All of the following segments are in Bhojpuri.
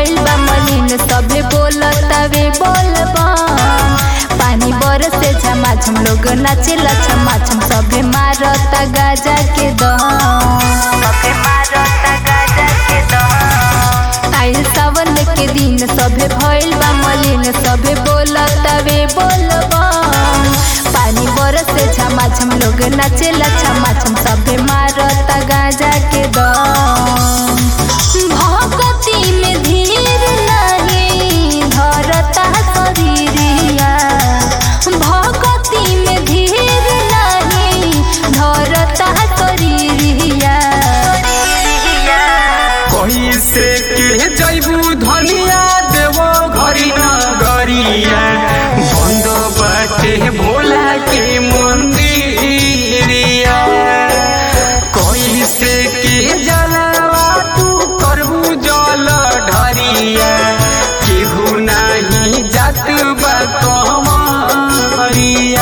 भइल बा मलिन सभे बोलतावे बोलबा पानी बरसे झमाझम लोग नाचेला छमाछम सभे मारता गाजा के दम सभे मारता गाजा के दम आइल सावन के दिन सभे भइल बा मलिन सभे बोलतावे बोलबा पानी बरसे झमाझम लोग नाचेला छमाछम सभे मारता गाजा के दम भगती में धीर नहीं धरता शरीरिया भगती में धीर नहीं धरता शरीरिया कैसे के जैबू धनिया देवो घरी न गरिया बंद बाटे भोला के मंदिरिया कैसे के जलवा तू करबू जल ढरिया केहू नाही जात बा कमरिया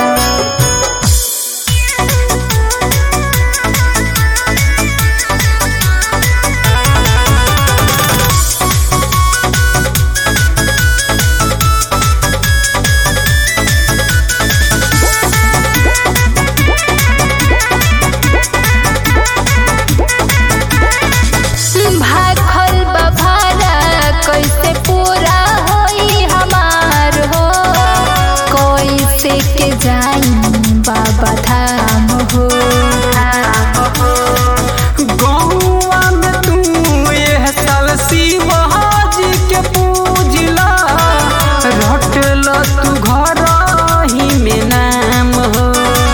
भाखल बभारा कैसे पूरा होई हमार हो कैसे के जाई बाबा धाम हो गौआ में तू एह साल शिवाजी के पूजला रटल तू घर ही में नाम हो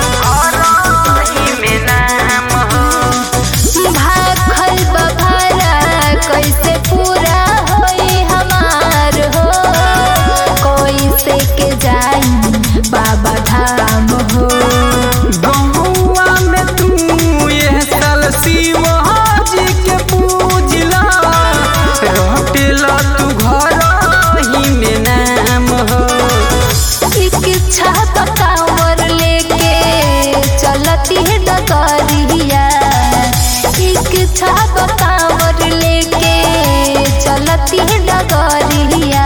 में नाम हो भाखल बभारा कैसे पूरा होई हमार हो कैसे के जाई बाबा धाम हो गौआ में तू एह साल शिवाजी के पूजला रटल तू घर ही में नाम हो इच्छा पकावर लेके चलती है डगरिया इच्छा पकावर लेके चलती है डगरिया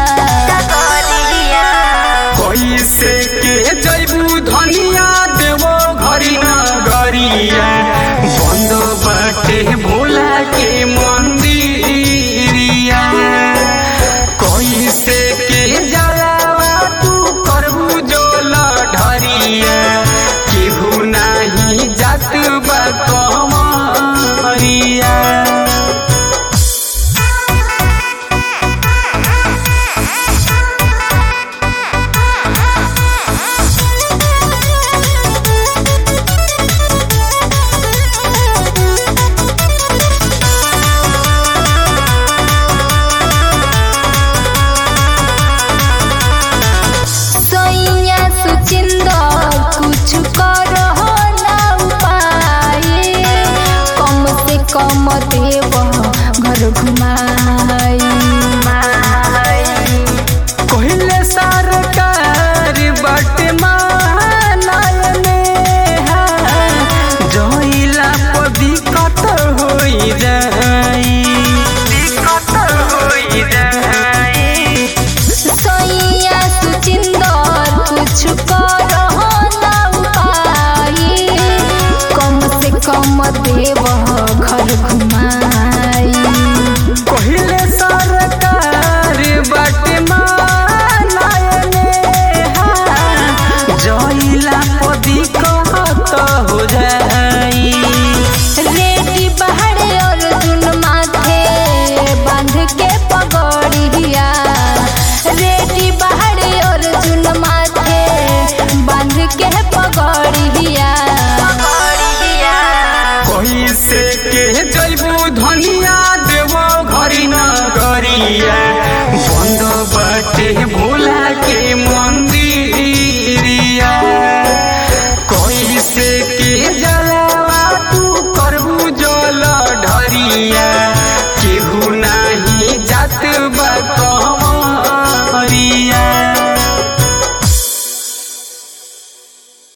कैसे के जैबू धनिया देवो घरी न गरिया बंद बाटे भोला के मंदिरिया कैसे के जलावा तू करबू जोल ढरिया केहू नाही जात बा कमरिया सैया सुचिंदर कुछ करो ना उपाय कम से कम देव घर घुमा